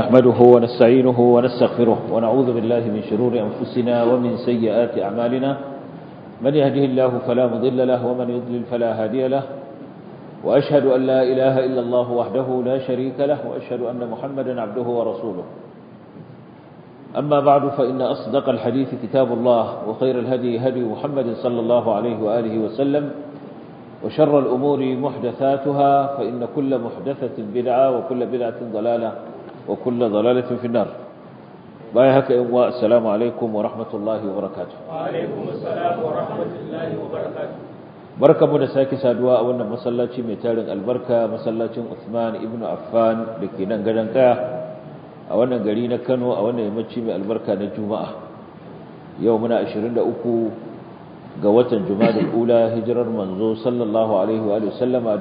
نحمده ونستعينه ونستغفره ونعوذ بالله من شرور أنفسنا ومن سيئات أعمالنا من يهده الله فلا مضل له ومن يضلل فلا هادي له وأشهد أن لا إله إلا الله وحده لا شريك له وأشهد أن محمدا عبده ورسوله أما بعد فإن أصدق الحديث كتاب الله وخير الهدي هدي محمد صلى الله عليه وآله وسلم وشر الأمور محدثاتها فإن كل محدثة بدعة وكل بدعة ضلالة وكل ضلالة في النار بايهك إمواء السلام عليكم ورحمة الله وبركاته وعليكم السلام ورحمة الله وبركاته بركة مدساكي سادواء وانا مسلاتي ميتارن البركة مسلاتي عثمان ابن عفان لكي ننقلن a wannan gari na Kano a wannan yammaci mai albarka na Juma'a yau muna 23 ga watan Jumadal Ula hijirar manzo sallallahu alaihi wa sallama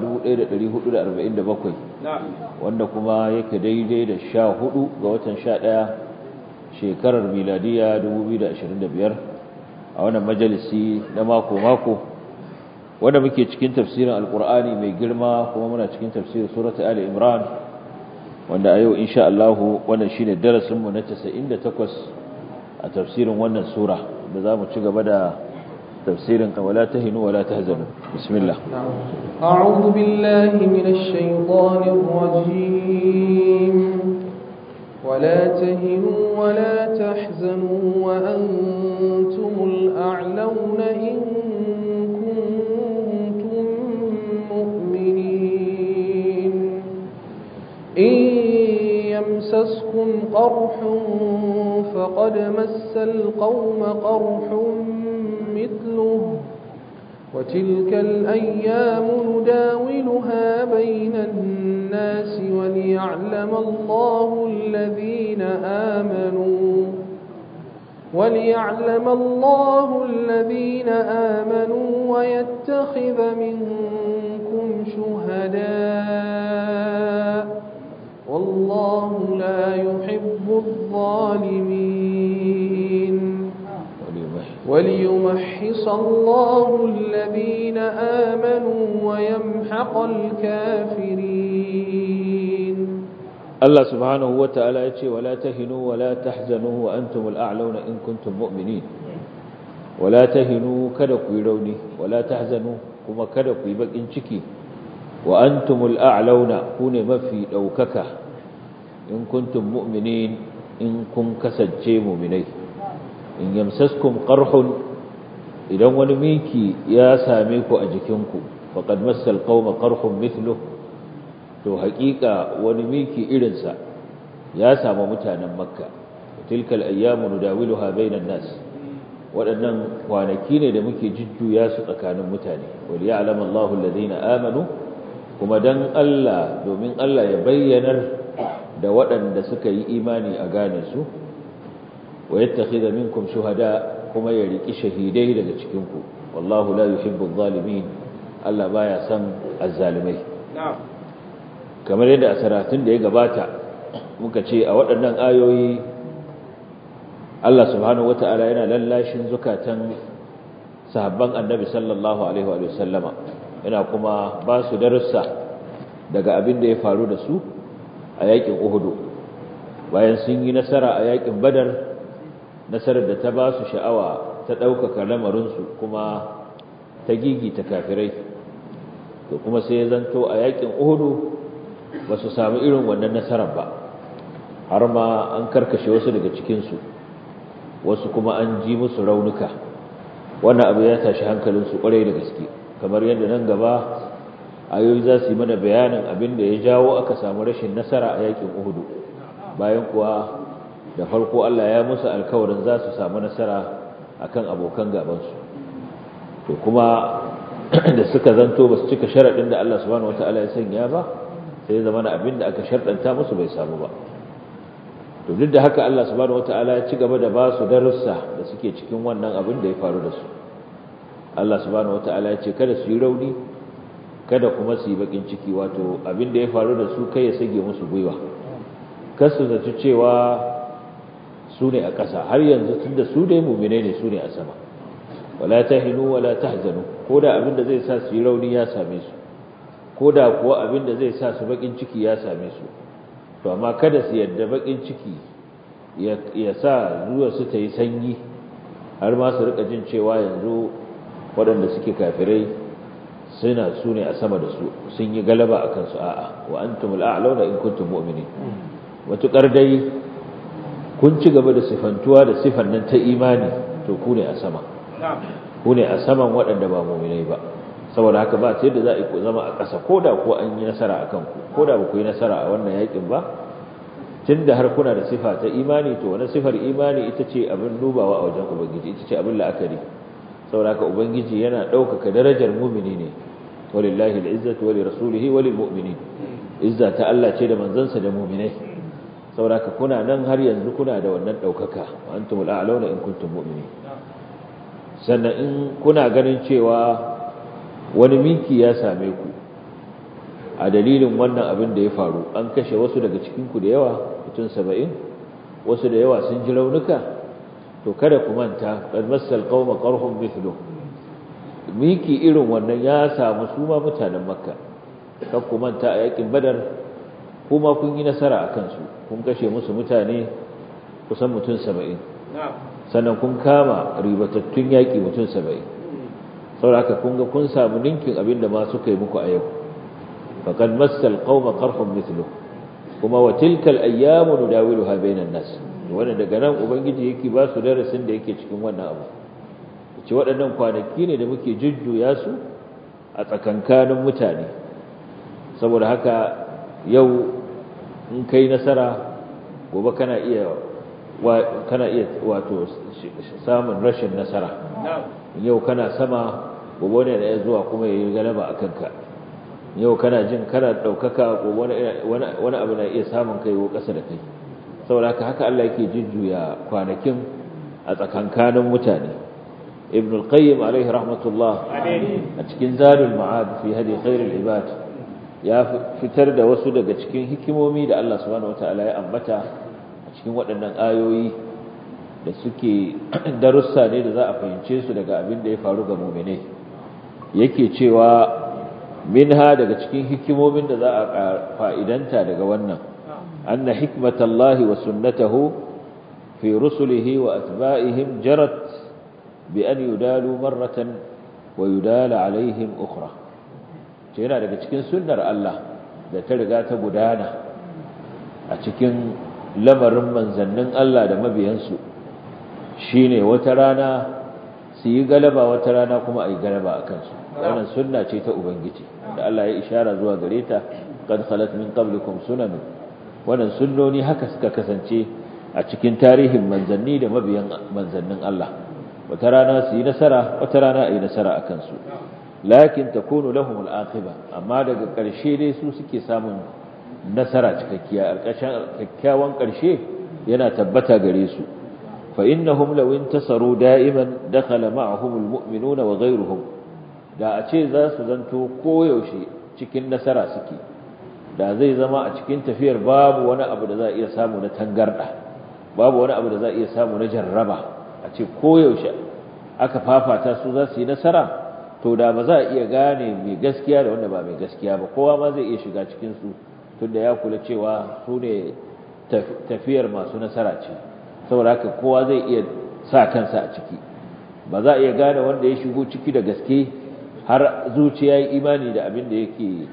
1447 wanda kuma yake daidai da 14 ga watan 11 shekarar miladiya 2025 a wannan majalisi na mako mako wanda muke cikin tafsirin alkur'ani mai girma kuma muna cikin tafsirin surata ali imran wanda a yau insha Allah wannan shine darasin mu na 98 a tafsirin wannan sura da zamu ci gaba da tafsirin wala tahinu wala tahzanu bismillah a'udhu billahi minash shaitanir rajim ولا تهنوا ولا تحزنوا وأنتم الأعلون إن كنتم مؤمنين إن يمسسكم قرح فقد مس القوم قرح مثله وتلك الأيام نداولها بين الناس وليعلم الله الذين آمنوا وليعلم الله الذين آمنوا ويتخذ منكم شهداء والله لا يحب الظالمين وليمحص الله الذين آمنوا ويمحق الكافرين الله سبحانه وتعالى يقول ولا تهنوا ولا تحزنوا وأنتم الأعلون إن كنتم مؤمنين ولا تهنوا كدكوا يروني ولا تحزنوا كما كدكوا يبقين شكي وأنتم الأعلون كون مفي دوكك إن كنتم مؤمنين إن كن كسجي مؤمنين إن يمسسكم قرح إذا ونميكي يا ساميك أجكنكم فقد مس القوم قرح مثله to haƙiƙa wani miki irinsa ya samu mutanen makka tilkal ayyamu nudawiluha bainan nas waɗannan kwanaki ne da muke jujjuya su tsakanin mutane wal ya'lamu Allahu alladhina amanu kuma dan Allah domin Allah ya bayyanar da waɗanda suka yi imani a gane su wa yattakhidha minkum shuhada kuma ya riki shahidai daga cikin ku wallahu la yuhibbu adh-dhalimin Allah baya son azzalimai na'am kamar yadda a saratun da ya gabata muka ce a waɗannan ayoyi Allah subhanahu wata'ala yana lallashin zukatan sahabban annabi sallallahu alaihi wa sallama yana kuma ba su darussa daga abin da ya faru da su a yakin uhudu bayan sun yi nasara a yakin badar nasarar da ta ba su sha'awa ta ɗaukaka lamarinsu kuma ta gigita kafirai to kuma sai ya zanto a yakin uhudu ba su samu irin wannan nasarar ba har ma an karkashe wasu daga cikinsu wasu kuma an ji musu raunuka wannan abu ya tashi hankalinsu kwarai da gaske kamar yadda nan gaba ayoyi za su yi mana bayanin abin da ya jawo aka samu rashin nasara a yakin uhudu bayan kuwa da farko Allah ya musu alkawarin za su samu nasara akan abokan gabansu to kuma da suka zanto ba su cika sharaɗin da Allah subhanahu wataala ya sanya ba sai zama na abin da aka sharɗanta musu bai samu ba to duk da haka Allah subhanahu wataala ya ci gaba da ba su darussa da suke cikin wannan abin da ya faru da su Allah subhanahu wataala ya ce kada su yi rauni kada kuma su yi bakin ciki wato abin da ya faru da su kai ya sage musu gwiwa kar su zaci cewa su ne a ƙasa har yanzu tunda su dai mu'mine ne su ne a sama wala tahinu wala tahzanu ko da abin da zai sa su yi rauni ya same su ko da kuwa abin da zai sa su bakin ciki ya same su to amma kada su yadda bakin ciki ya sa zuwa su ta yi sanyi har ma su rika jin cewa yanzu waɗanda suke kafirai suna su ne a sama da su sun yi galaba a kansu a'a wa antumul a'launa in kuntum mu'minin matuƙar dai kun ci gaba da sifantuwa da sifan nan ta imani to ku ne a sama ku ne a saman waɗanda ba mu'minai ba saboda haka ba sai da za a yi zama a ƙasa ko da ko an yi nasara a kanku ko da ba ku yi nasara a wannan yakin ba tun da har kuna da sifa ta imani to wani sifar imani ita ce abin dubawa a wajen ubangiji ita ce abin la'akari saboda haka ubangiji yana ɗaukaka darajar mumini ne walillahi al'izzatu wa lirasulihi wa lilmu'minin izza ta Allah ce da manzansa da mu'minai saboda haka kuna nan har yanzu kuna da wannan ɗaukaka wa antumul a'launa in kuntum mu'minin sannan in kuna ganin cewa wani miki ya same ku a dalilin wannan abin da ya faru an kashe wasu daga cikinku da yawa mutum saba'in wasu da yawa sun ji raunuka to kada ku manta qad massal qauma qarhum mithlu miki irin wannan ya samu su ma mutanen makka kan ku manta a yakin badar kuma kun yi nasara akan su kun kashe musu mutane kusan mutum saba'in sannan kun kama ribatattun yaki mutum saba'in saboda haka kun ga kun samu ninkin abin da ma suka yi muku a yau faqad massal qauma qarhum mithlu kuma wa tilka al-ayyamu nudawiluha bainan nas wannan daga nan ubangiji yake ba su darasin da yake cikin wannan abu ce waɗannan kwanaki ne da muke jujjuya su a tsakankanin mutane saboda haka yau in kai nasara gobe kana iya kana iya wato samun rashin nasara yau kana sama gobe ne da ya zuwa kuma yayi galaba akan ka yau kana jin kana daukaka gobe wani abu na iya samun kai ko kasa da kai saboda haka haka Allah yake jujjuya kwanakin a tsakankanin mutane ibn al-qayyim alaihi rahmatullah a cikin zadul ma'ad fi hadi khairul ibad ya fitar da wasu daga cikin hikimomi da Allah subhanahu wataala ya ambata a cikin waɗannan ayoyi da suke darussa ne da za a fahimce su daga abin da ya faru ga mu'minai yake cewa minha daga cikin hikimomin da za a fa'idanta daga wannan anna hikmatallahi wa sunnatahu fi rusulihi wa atba'ihim jarat bi an yudalu marratan wa yudala alaihim ukhra ce yana daga cikin sunnar Allah da ta riga ta gudana a cikin lamarin manzannin Allah da mabiyansu shine wata rana su yi galaba wata rana kuma a yi galaba a kansu wannan sunna ce ta ubangiji da Allah ya ishara zuwa gare ta qad khalat min qablikum sunan wannan sunnoni haka suka kasance a cikin tarihin manzanni da mabiyan manzannin Allah wata rana su yi nasara wata rana a yi nasara a kansu lakin takunu lahum al-aqiba amma daga ƙarshe dai su suke samun nasara cikakkiya alƙashin kyakkyawan ƙarshe yana tabbata gare su fa innahum law intasaru da'iman dakhala ma'ahum al-mu'minuna wa ghayruhum da a ce za su zanto koyaushe cikin nasara suke da zai zama a cikin tafiyar babu wani abu da za a iya samu na tangarda babu wani abu da za a iya samu na jarraba a ce koyaushe aka fafata su za su yi nasara to da ba za a iya gane mai gaskiya da wanda ba mai gaskiya ba kowa ma zai iya shiga cikinsu tunda ya kula cewa su ne tafiyar masu nasara ce saboda haka kowa zai iya sa kansa a ciki ba za a iya gane wanda ya shigo ciki da gaske har zuciya yi imani da abin da yake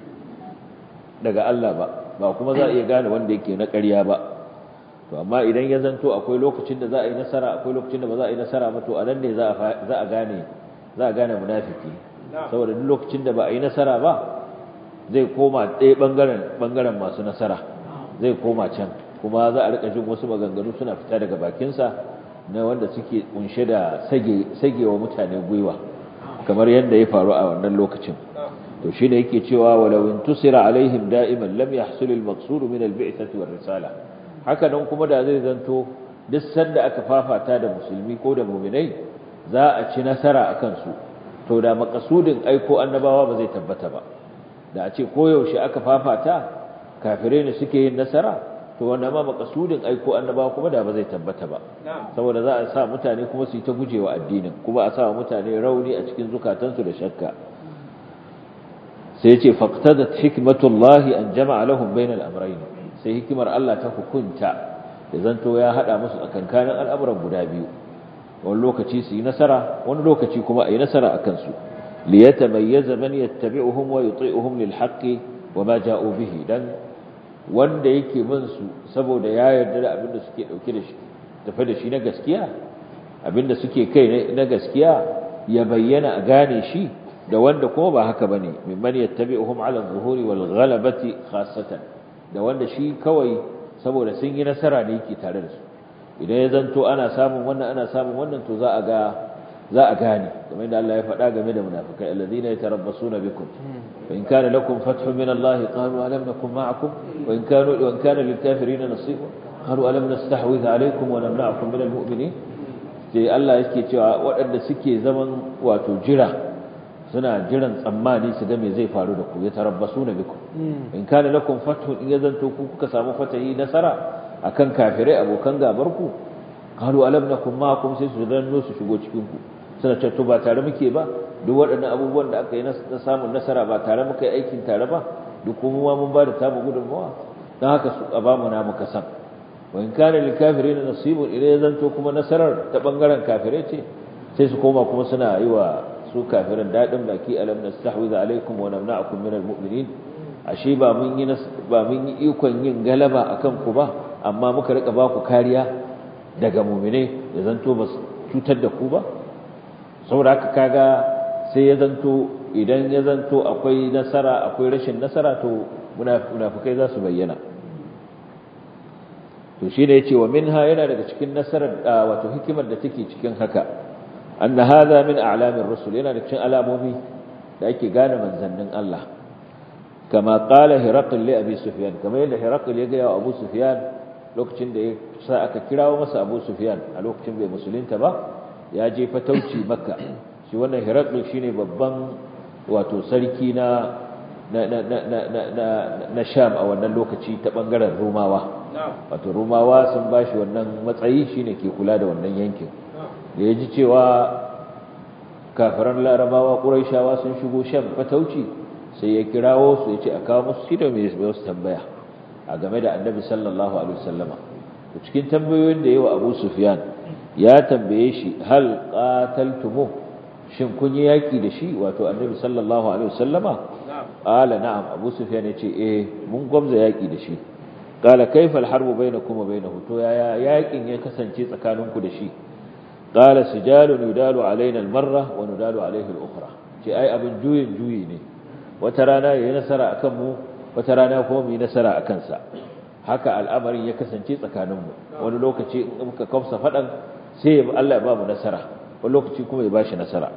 daga Allah ba ba kuma za a iya gane wanda yake na ƙarya ba to amma idan ya zanto akwai lokacin da za a yi nasara akwai lokacin da ba za a yi nasara ba to a nan ne za a gane za a gane munafiki saboda duk lokacin da ba a yi nasara ba zai koma ɗaya ɓangaren ɓangaren masu nasara zai koma can kuma za a rika jin wasu maganganu suna fita daga bakinsa na wanda suke kunshe da sagewa mutane gwiwa kamar yadda ya faru a wannan lokacin to shi ne yake cewa walau intusira alaihim da'iman lam yahsul al-maqsud min al-bi'thati war risala haka nan kuma da zai zanto duk sanda aka fafata da musulmi ko da mu'minai za a ci nasara akan su to da maqsudin aiko annabawa ba zai tabbata ba da a ce koyaushe aka fafata kafirai ne suke yin nasara to wanda ma maqsudin aiko annabawa kuma da ba zai tabbata ba saboda za a sa mutane kuma su yi ta gujewa addinin kuma a sa mutane rauni a cikin zukatansu da shakka sai ya ce faqtadat hikmatullahi an jama'a lahum bainal amrayn sai hikimar Allah ta hukunta da zanto ya hada musu tsakankanin al'amuran guda biyu wani lokaci su yi nasara wani lokaci kuma a yi nasara a kansu liyatamayyaza man yattabi'uhum wa yuti'uhum lil haqqi wa ma ja'u bihi dan wanda yake bin su saboda ya yarda da abin da suke dauke da shi tafi da shi na gaskiya abin da suke kai na gaskiya ya bayyana a gane shi da wanda kuma ba haka bane mimman yattabi'uhum 'ala adh-dhuhuri wal ghalabati khassatan da wanda shi kawai saboda sun yi nasara ne yake tare da su idan ya zanto ana samun wannan ana samun wannan to za a ga za a gane kamar da Allah ya faɗa game da munafikai alladhina yatarabbasuna bikum fa in kana lakum fathun min Allah qalu alam nakum ma'akum wa in kanu wa in kana lil kafirin nasibun qalu alam nastahwidh alaykum wa namna'akum min al mu'minin sai Allah yake cewa waɗanda suke zaman wato jira suna jiran tsammani su ga me zai faru da ku ya tarabbasu na biku in kana lakum fathun in yazanto ku kuka samu fatahi nasara akan kafirai abokan gabar ku qalu alam nakum ma'akum sai su danno su shigo cikin ku suna cewa to ba tare muke ba duk waɗannan abubuwan da aka yi na samun nasara ba tare muka yi aikin tare ba duk kuma mun ba da tamu gudunmawa don haka su a bamu na muka san wa in kana lil kafirin nasibun idan yazanto kuma nasarar ta bangaren kafirai ce sai su koma kuma suna yi wa su kafirin daɗin baki alam nastahwiza alaikum wa namna'akum minal mu'minin ashe ba mun yi ba mun yi ikon yin galaba akan ku ba amma muka rika ba ku kariya daga mu'mine ya zanto ba cutar da ku ba saboda haka kaga sai ya zanto idan ya zanto akwai nasara akwai rashin nasara to munafikai za su bayyana to shi ne yace wa minha yana daga cikin nasarar wato hikimar da take cikin haka أن هذا من أعلام الرسل هنا نكشن ألامومي لأيك قال من زنن الله كما قال هرقل لأبي سفيان كما يقول هرقل يقول أبو سفيان لوكشن دي ساعك كراو مسا أبو سفيان لوكشن بي مسلين تبا ياجي فتوشي مكة shi wannan heraklu shine babban wato sarki na na na na na na na Sham a wannan lokaci ta bangaren Rumawa wato Rumawa sun bashi wannan matsayi shine ke kula da wannan yankin da ya ji cewa kafiran larabawa ƙuraishawa sun shigo shan fatauci sai ya kirawo su ya ce a kawo musu shi da mai wasu tambaya a game da annabi sallallahu alaihi wasallama to cikin tambayoyin da yawa abu sufyan ya tambaye shi hal qataltumu shin kun yi yaki da shi wato annabi sallallahu alaihi wasallama qala na'am abu sufyan ya ce eh mun gwamza yaki da shi qala kayfa al-harbu bainakum wa bainahu to yaya yakin ya kasance tsakaninku da shi قال سجال يدال علينا المرة وندال عليه الأخرى ce ai abin juyin juyi ne wata rana yayi nasara akan mu wata rana kuma mu yi nasara akan sa haka al'amarin ya kasance tsakanin mu wani lokaci in muka kafsa fadan sai Allah ya ba mu nasara wani lokaci kuma ya bashi nasara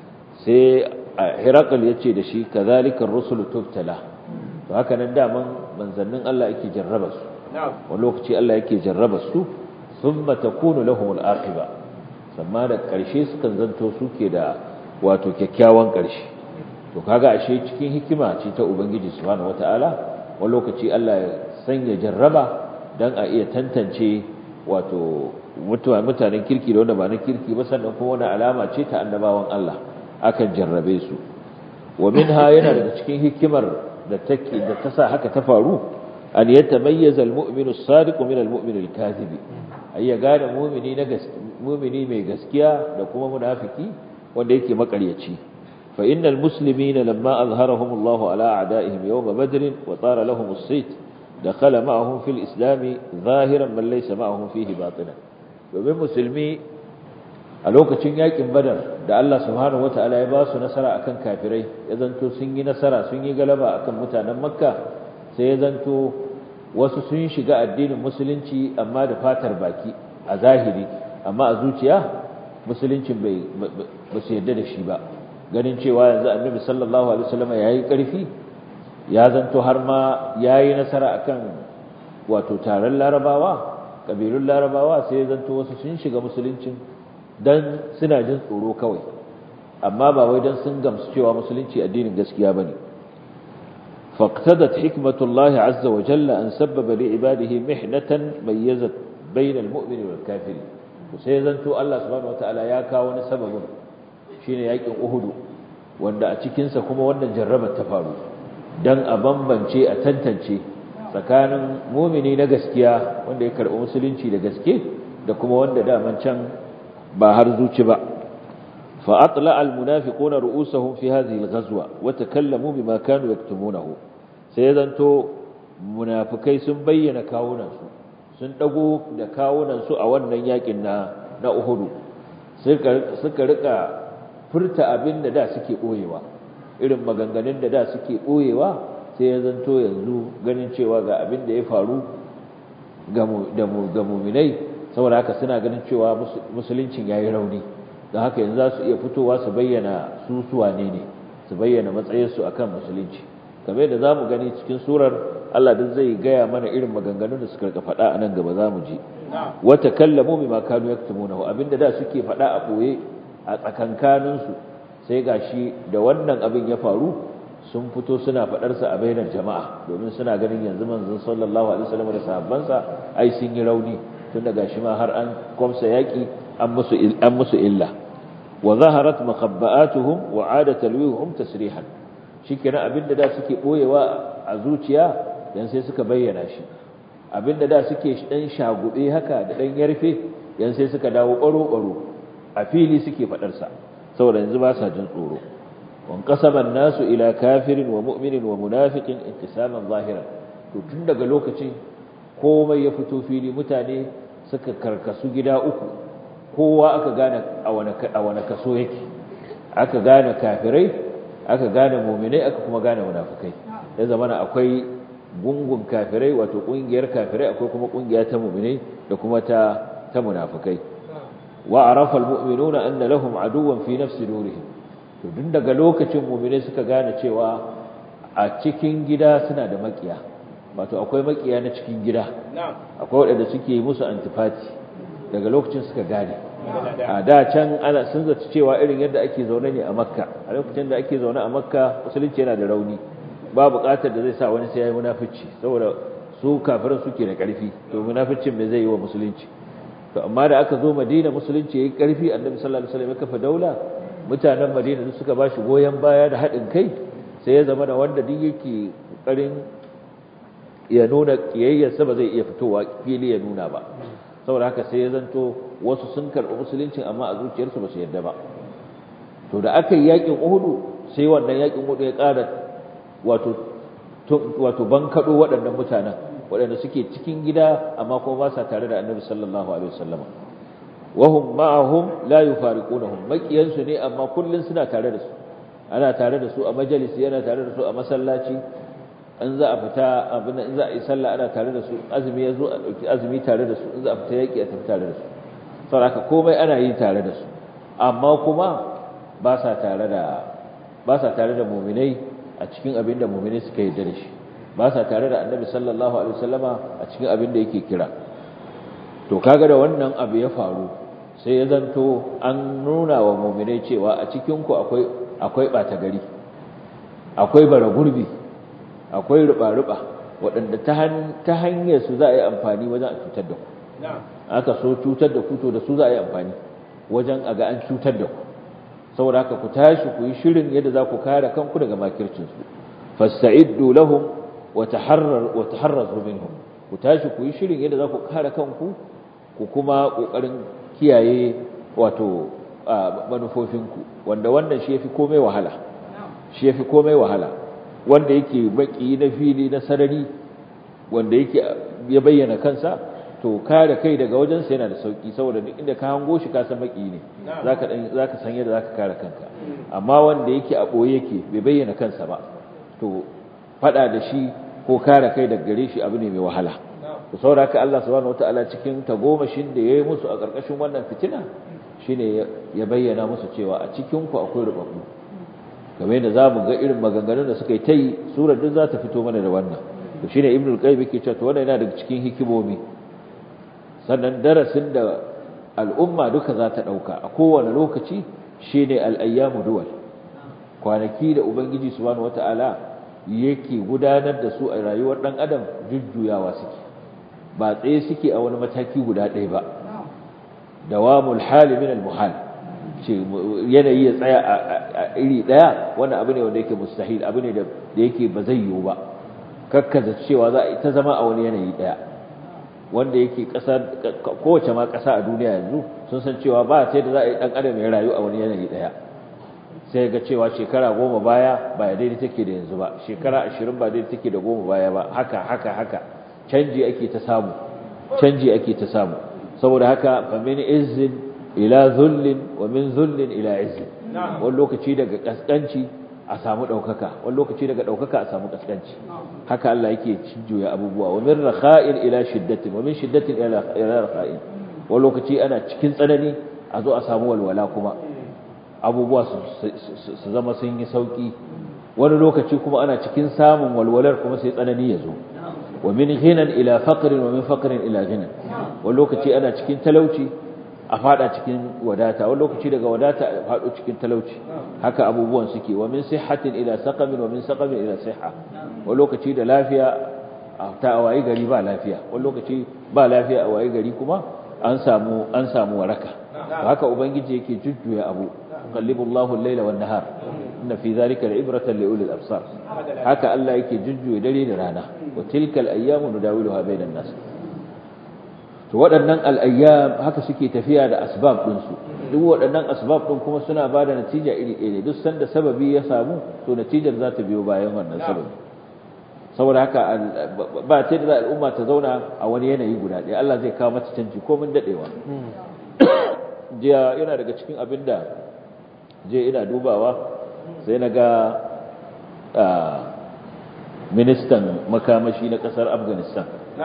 sai Hiraqal yace da shi kazalika ar-rusulu tubtala to haka nan daman manzannin Allah yake jarraba su wani lokaci Allah yake jarraba su thumma takunu lahum al-aqiba amma da ƙarshe sukan zanto suke da wato kyakkyawan ƙarshe to kaga ashe cikin hikima ce ta ubangiji subhanahu wataala wani lokaci Allah ya sanya jarraba dan a iya tantance wato mutanen kirki da wanda ba na kirki ba sannan kuma wani alama ce ta annabawan Allah akan jarrabe su wa minha yana daga cikin hikimar da take da ta sa haka ta faru an yatamayyaza al-mu'minu as-sadiqu min al-mu'min al-kadhibi ayya gane mu'mini na mumini mai gaskiya da kuma munafiki wanda yake makaryaci fa innal muslimina lamma azharahum Allahu ala a'da'ihim yawm badr wa tara lahum as-sayt dakhala ma'ahum fil islam zahiran man laysa ma'ahum fihi batinan domin musulmi a lokacin yakin badar da Allah subhanahu wata'ala ya ba su nasara akan kafirai ya zanto sun yi nasara sun yi galaba akan mutanen makka sai ya zanto wasu sun shiga addinin musulunci amma da fatar baki a zahiri amma a zuciya musuluncin bai ba su yarda da shi ba ganin cewa yanzu annabi sallallahu alaihi wasallam yayi karfi ya zanto har ma yayi nasara akan wato taron larabawa kabilun larabawa sai ya zanto wasu sun shiga musuluncin dan suna jin tsoro kawai amma ba wai dan sun gamsu cewa musulunci addinin gaskiya bane فاقتضت حكمة الله عز وجل أن سبب لعباده محنة ميزت بين المؤمن والكافر وسيزنتو الله سبحانه وتعالى يا كاو سبب shine yakin Uhud wanda a cikin sa kuma wannan jarrabar ta faru dan a bambance a tantance tsakanin mumini na gaskiya wanda ya karɓi musulunci da gaske da kuma wanda daman can ba har zuci ba fa atla al munafiquna ru'usahum fi hadhihi al ghazwa wa takallamu bima kanu yaktumunahu sai zanto munafikai sun bayyana kawunan su sun dago da kawunan su a wannan yakin na na Uhud suka suka rika furta abinda da suke boyewa irin maganganun da da suke boyewa sai ya zanto yanzu ganin cewa ga abin da ya faru ga muminai saboda haka suna ganin cewa musuluncin ya yi rauni don haka yanzu za su iya fitowa su bayyana su suwa ne ne su bayyana matsayinsu a kan musulunci kamar yadda za mu gani cikin surar Allah duk zai gaya mana irin maganganun da suka rika faɗa a nan gaba za mu ji wata kallamu mai makanu ya kutumu abinda da suke faɗa a ɓoye a tsakankaninsu sai gashi da wannan abin ya faru sun fito suna faɗarsa a bainar jama'a domin suna ganin yanzu manzon sallallahu alaihi wasallam da sahabbansa ai sun yi rauni tun daga shi ma har an kwamsa yaki an musu an musu illa wa zaharat makhabba'atuhum wa 'ada talwihum tasrihan shikenan abinda da suke boyewa a zuciya dan sai suka bayyana shi abinda da suke dan shagube haka da dan yarfe yan sai suka dawo baro baro a fili suke faɗarsa saboda yanzu ba sa jin tsoro وانقسم الناس إلى كافر ومؤمن ومنافق انقساما ظاهرا to tun daga lokacin komai ya fito fili mutane suka karkasu gida uku kowa aka gane a wani kaso yake aka gane kafirai aka gane muminai aka kuma gane munafikai ya zamana akwai gungun kafirai wato kungiyar kafirai akwai kuma kungiya ta muminai da kuma ta ta munafikai wa arafa almu'minuna anna lahum aduwwan fi nafsi nurihim to dun daga lokacin mu'mine suka gane cewa a cikin gida suna da makiya wato akwai makiya na cikin gida akwai waɗanda suke musu antifati daga lokacin suka gane a da can ana sun zaci cewa irin yadda ake zaune ne a makka a lokacin da ake zaune a makka musulunci yana da rauni ba buƙatar da zai sa wani sai ya yi munafici saboda su kafiran suke da ƙarfi to munaficin me zai yi wa musulunci to amma da aka zo madina musulunci yayi ƙarfi annabi sallallahu alaihi wasallam ya kafa daula mutanen madina duk suka bashi goyen baya da haɗin kai sai ya zama da wanda duk yake ƙoƙarin ya nuna ƙiyayyarsa ba zai iya fitowa fili ya nuna ba saboda haka sai ya zanto wasu sun karɓi musuluncin amma a zuciyarsu ba su yarda ba to da aka yi yakin uhudu sai wannan yakin uhudu ya ƙara wato wato bankaɗo waɗannan mutanen waɗanda suke cikin gida amma kuma ba sa tare da annabi sallallahu alaihi wasallam wahum ma'ahum la yufariqunahum makiyansu ne amma kullun suna tare da su ana tare da su a majalisi yana tare da su a masallaci in za a fita abin in za a yi sallah ana tare da su azumi yazo a dauki azumi tare da su in za a fita yaki a tafi tare da su saboda komai ana yi tare da su amma kuma ba sa tare da ba sa tare da mu'minai a cikin abin da mu'minai suka yi da shi ba sa tare da annabi sallallahu alaihi wasallama a cikin abin da yake kira to kaga da wannan abu ya faru sai ya zanto an nuna wa mu'minai cewa a cikin ku akwai akwai bata gari akwai bara gurbi akwai ruba-ruba waɗanda ta hanyar su za a yi amfani wajen a cutar da ku aka so cutar da ku to da su za a yi amfani wajen a ga an cutar da ku saboda haka ku tashi ku yi shirin yadda za ku kare kanku daga makircinsu fasta'iddu lahum wa taharrar wa taharrazu minhum ku tashi ku yi shirin yadda za ku kare kanku ku kuma kokarin kiyaye wato manufofinku wanda wannan shi yafi komai wahala shi yafi komai wahala wanda yake baki na fili na sarari wanda yake ya bayyana kansa to kare kai daga wajensa yana da sauki saboda duk inda ka hango shi ka san baki ne zaka dan zaka san yadda zaka kare kanka amma wanda yake a boye yake bai bayyana kansa ba to fada da shi ko kare kai daga gare shi abu ne mai wahala to saboda haka Allah subhanahu wataala cikin tagomashin da yayi musu a karkashin wannan fitina shine ya bayyana musu cewa a cikin ku akwai rubabbu kamar yadda zamu ga irin maganganun da suka yi tai surar duk za ta fito mana da wannan to shine ibnu al-qayyim yake cewa to wannan yana daga cikin hikimomi sannan darasin da al'umma duka za ta dauka a kowane lokaci shine al-ayyamu duwal kwanaki da ubangiji subhanahu wataala yake gudanar da su a rayuwar dan adam jujjuyawa suke ba tsaye suke a wani mataki guda ɗaya ba dawamul hali min al-muhal ce yanayi ya tsaya a iri ɗaya wannan abu ne wanda yake mustahil abu ne da yake ba zai yiwu ba kakkaza cewa za a ita zama a wani yanayi daya wanda yake ƙasa kowace ma ƙasa a duniya yanzu sun san cewa ba sai da za a yi ɗan adam ya rayu a wani yanayi daya sai ga cewa shekara goma baya ba daidai take da yanzu ba shekara ashirin ba daidai take da goma baya ba haka haka haka canji ake ta samu canji ake ta samu saboda haka fa min izzin ila zullin wa min zullin ila izzin wani lokaci daga kaskanci a samu daukaka wani lokaci daga daukaka a samu kaskanci haka Allah yake juya abubuwa wa min rakha'in ila shiddatin wa min shiddatin ila ila rakha'in wani lokaci ana cikin tsanani a zo a samu walwala kuma abubuwa su zama sun yi sauki wani lokaci kuma ana cikin samun walwalar kuma sai tsanani ya zo wa min ghinan ila faqrin wa min faqrin ila ghinan wani lokaci ana cikin talauci a fada cikin wadata wani lokaci daga wadata a fado cikin talauci haka abubuwan suke wa min sihhatin ila saqamin wa min saqamin ila sihha wani lokaci da lafiya ta awayi gari ba lafiya wani lokaci ba lafiya awayi gari kuma an samu an samu waraka haka ubangiji yake jujjuya abu yuqallibu Allahu al-layla wan-nahar inna fi dhalika la'ibratan li ulil absar haka Allah yake jujjuya dare da rana wa tilkal ayyamu nudawiluha bainan nas to waɗannan al-ayyam haka suke tafiya da asbab din su duk waɗannan asbab din kuma suna bada natija iri ɗaya ne duk sanda sababi ya samu to natijar za ta biyo bayan wannan sababi saboda haka ba ta da al'umma ta zauna a wani yanayi guda ɗaya Allah zai kawo mata canji ko mun dadewa jiya yana daga cikin abin da je ina dubawa sai na ga ministan makamashi na kasar afghanistan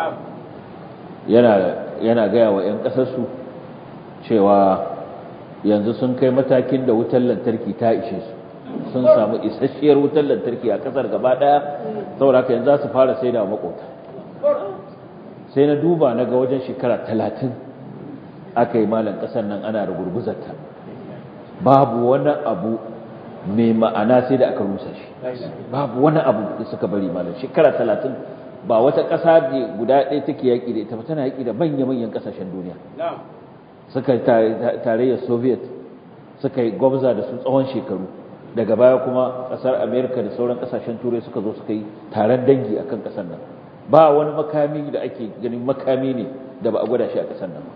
yana gaya wa 'yan kasarsu cewa yanzu sun kai matakin da wutar lantarki ta ishe su sun samu isasshiyar wutar lantarki a kasar gaba daya saboda haka yanzu za su fara sai da makota sai na duba na ga wajen shekara talatin aka yi malan kasar nan ana rugurguzarta babu wani abu mai ma'ana sai da aka rusa shi babu wani abu da suka bari malam shekara talatin ba wata ƙasa da guda ɗaya take yaƙi da ita ba tana yaƙi da manya-manyan ƙasashen duniya suka tarayyar soviet suka yi gwamza da su tsawon shekaru daga baya kuma ƙasar amerika da sauran ƙasashen turai suka zo suka yi taron dangi akan ƙasar nan ba wani makami da ake ganin makami ne da ba a gwada shi a ƙasar nan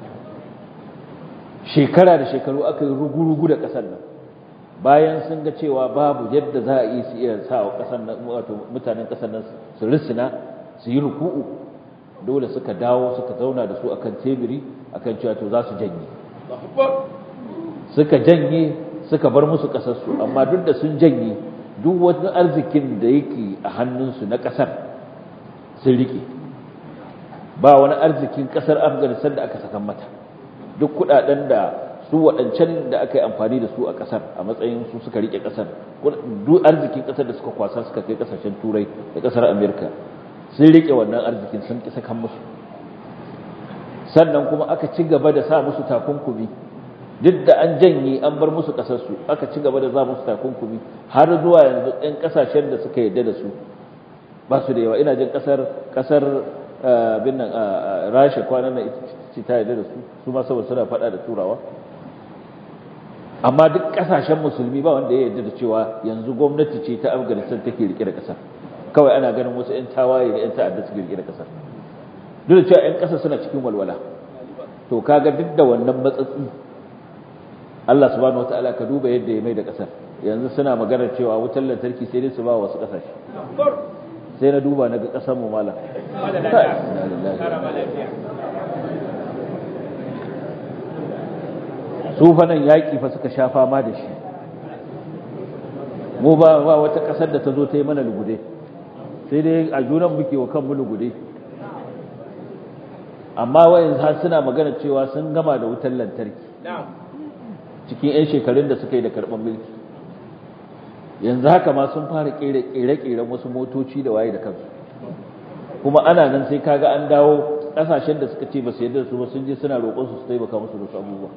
shekara da shekaru aka yi rugu-rugu da ƙasar nan bayan sun ga cewa babu yadda za a yi su iya sa wa ƙasar nan wato mutanen ƙasar nan su risina su yi ruku'u dole suka dawo suka zauna da su akan tebiri akan cewa to za su janye suka janye suka bar musu ƙasarsu amma duk da sun janye duk wani arzikin da yake a hannunsu na ƙasar sun riƙe ba wani arzikin ƙasar afghanistan da aka sakan mata duk kudaden da su waɗancan da aka yi amfani da su a ƙasar a matsayin su suka rike ƙasar duk arzikin ƙasar da suka kwasa suka kai ƙasashen turai da ƙasar amerika sun rike wannan arzikin sun ƙi sakan musu sannan kuma aka ci gaba da sa musu takunkumi duk da an janye an bar musu ƙasarsu aka ci gaba da za musu takunkumi har zuwa yanzu ɗan ƙasashen da suka yarda da su ba su da yawa ina jin ƙasar ƙasar bin nan rasha kwanan nan ce ta yarda da su su ma saboda suna faɗa da turawa amma duk ƙasashen musulmi ba wanda ya yarda da cewa yanzu gwamnati ce ta afghanistan take rike da ƙasar kawai ana ganin wasu 'yan tawaye da 'yan ta'adda suke rike da ƙasar duk da cewa 'yan ƙasa suna cikin walwala to kaga duk da wannan matsatsi Allah subhanahu wataala ka duba yadda ya mai da ƙasar yanzu suna maganar cewa wutar lantarki sai dai su ba wasu ƙasashe sai na duba na ga ƙasar mu malam su fa nan yaƙi fa suka sha fama da shi mu ba ba wata ƙasar da ta zo ta yi mana lugude sai dai a junan muke wa kanmu lugude amma wayan har suna magana cewa sun gama da wutar lantarki cikin 'yan shekarun da suka yi da karɓar mulki yanzu haka ma sun fara ƙere-ƙeren wasu motoci da waye da kansu kuma ana nan sai kaga an dawo ƙasashen da suka ce ba su yadda su ba sun je suna roƙon su su taimaka musu da su abubuwa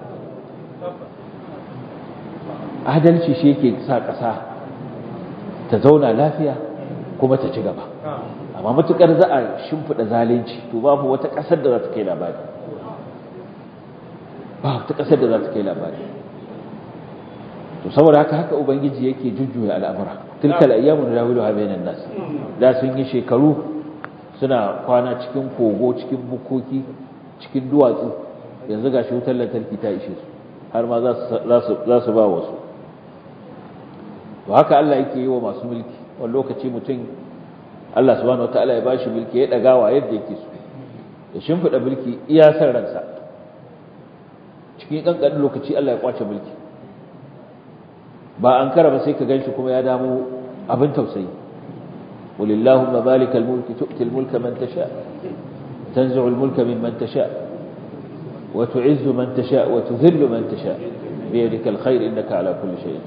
adalci shi yake sa ƙasa ta zauna lafiya kuma ta ci gaba amma matukar za a shimfiɗa zalunci to babu wata ƙasar da za ta kai labari ba wata ƙasar da za ta kai labari to saboda haka haka ubangiji yake jujjuya al'amura tilkal ayyamu dawiluha bainan nas da sun yi shekaru suna kwana cikin kogo cikin bukoki cikin duwatsu yanzu gashi wutar lantarki ta ishe su har ma za su ba wasu to haka Allah yake yi wa masu mulki wani lokaci mutum Allah subhanahu wataala ya bashi mulki ya dagawa yadda yake so ya shimfida mulki iya san ransa cikin kankanin lokaci Allah ya kwace mulki ba an kara ba sai ka ganshi kuma ya damu abin tausayi walillahumma malikal mulki tu'til mulka man tasha tanzi'u mulka mimman tasha wa tu'izzu man tasha wa tudhillu man tasha biyadika alkhair innaka ala kulli shay'in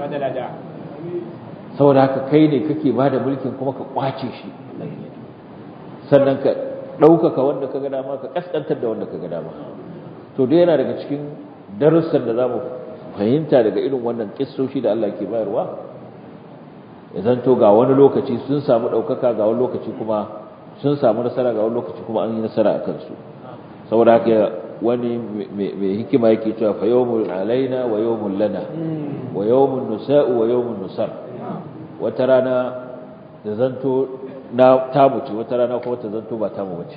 saboda haka kai ne kake bada mulkin kuma ka kwace shi sannan ka ɗaukaka wanda ka ga dama ka kaskantar da wanda ka ga dama to dai yana daga cikin darussan da za mu fahimta daga irin wannan kissoshi da Allah ke bayarwa ya zanto ga wani lokaci sun samu ɗaukaka ga wani lokaci kuma sun samu nasara ga wani lokaci kuma an yi nasara a kansu saboda haka wani mai hikima yake cewa fa yawmul alaina wa yawmul lana wa yawmun nusa'u wa yawmun nusar wata rana da zanto na tamu ce wata rana kuma ta zanto ba tamu bace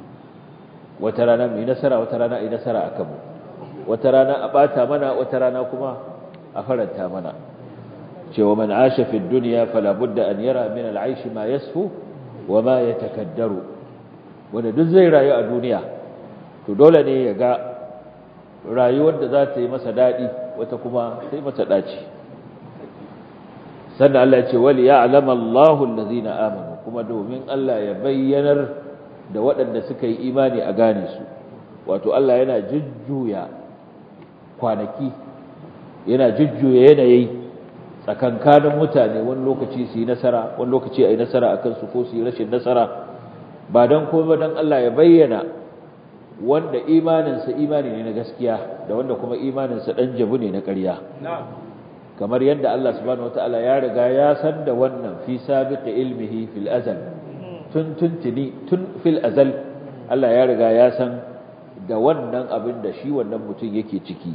wata rana mu yi nasara wata rana yi nasara a kanmu wata rana a bata mana wata rana kuma a faranta mana cewa man asha fi dunya fala budda an yara min al'aish ma yasfu wa ma yatakaddaru wanda duk zai rayu a duniya to dole ne ya ga rayuwar da za ta yi masa dadi wata kuma sai mata daci sannan Allah ya ce wali ya'lamu Allahu allazina amanu kuma domin Allah ya bayyanar da waɗanda suka yi imani a gane su wato Allah yana jujjuya kwanaki yana jujjuya yanayi tsakankanin mutane wani lokaci su yi nasara wani lokaci a yi nasara a kansu ko su yi rashin nasara ba don kuma don Allah ya bayyana wanda imaninsa imani ne na gaskiya da wanda kuma imaninsa ɗan jabu ne na ƙarya kamar yadda Allah subhanahu wataala ya riga ya san da wannan fi sabiqi ilmihi fil azal tun tuntuni tun fil azal Allah ya riga ya san da wannan abin da shi wannan mutum yake ciki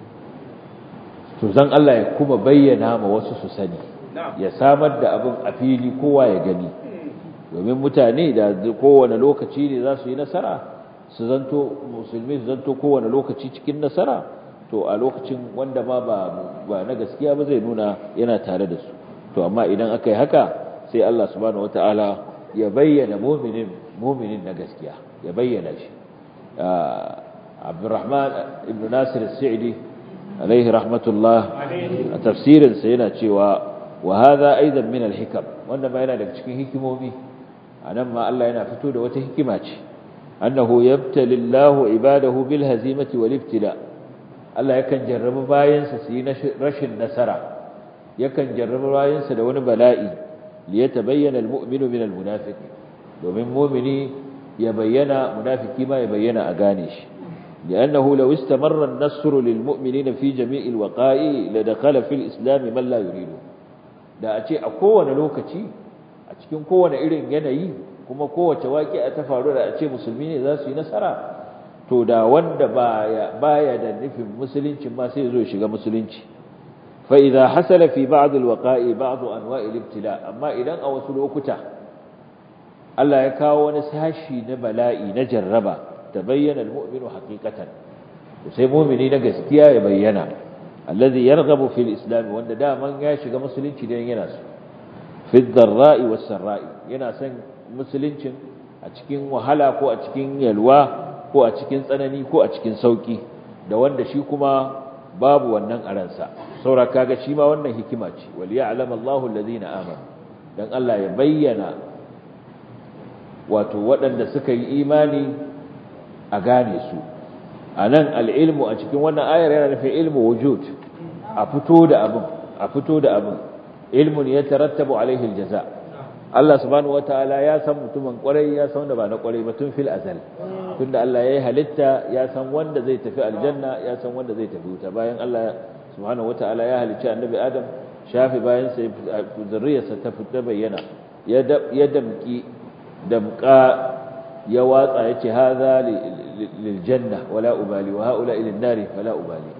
to zan Allah ya kuma bayyana ma wasu su sani ya samar da abin a fili kowa ya gani domin mutane da kowane lokaci ne za su yi nasara su zanto musulmi su zanto kowane lokaci cikin nasara to a lokacin wanda ma ba na gaskiya ba zai nuna yana tare da su to amma idan aka yi haka sai Allah subhanahu wataala ya bayyana muminin muminin na gaskiya ya bayyana shi Abdurrahman ibn Nasir as-Sa'di alaihi rahmatullah a tafsirin sa yana cewa wa hadha aidan min al-hikam wanda ma yana daga cikin hikimomi anan ma Allah yana fito da wata hikima ce annahu yabtali Allahu ibadahu bil hazimati wal ibtila Allah yakan jarrabu bayansa su yi rashin nasara yakan jarrabu bayansa da wani bala'i liyatabayyana almu'minu min almunafiq domin mu'mini ya bayyana munafiki ma ya bayyana a gane shi لأنه لو استمر النصر للمؤمنين في جميع الوقائع لدخل في الإسلام من لا يريده da a ce a kowane lokaci a cikin kowane irin yanayi kuma kowace waƙi a ta faru da a ce musulmi ne za su yi nasara to da wanda baya baya da nufin musulunci ma sai zo shiga musulunci fa idza hasala fi ba'd alwaqa'i ba'd anwa'i al-ibtila amma idan a wasu lokuta Allah ya kawo wani sashi na bala'i na jarraba tabayyana almu'minu haqiqatan sai mu'mini na gaskiya ya bayyana alladhi yarghabu fil islam wanda daman ya shiga musulunci dan yana so fi dharra'i was sarra'i yana son musuluncin a cikin wahala ko a cikin yalwa ko a cikin tsanani ko a cikin sauki da wanda shi kuma babu wannan a ransa saura kaga shi ma wannan hikima ce wal ya'lam Allahu alladhina amanu dan Allah ya bayyana wato waɗanda suka yi imani a gane su anan al-ilmu a cikin wannan ayar yana nufin ilmu wujud a fito da abin a fito da abin ilmun yatarattabu alaihi al-jaza Allah subhanahu wataala ya san mutumin kwarai ya san wanda ba na kwarai ba tun fil azal tunda Allah ya yi halitta ya san wanda zai tafi aljanna ya san wanda zai tafi wuta bayan Allah subhanahu wataala ya halicci annabi Adam shafi bayan sai zurriyarsa ta fita bayyana ya damki damka ya watsa yace hadha lil janna wala ubali wa haula ila nari fala ubali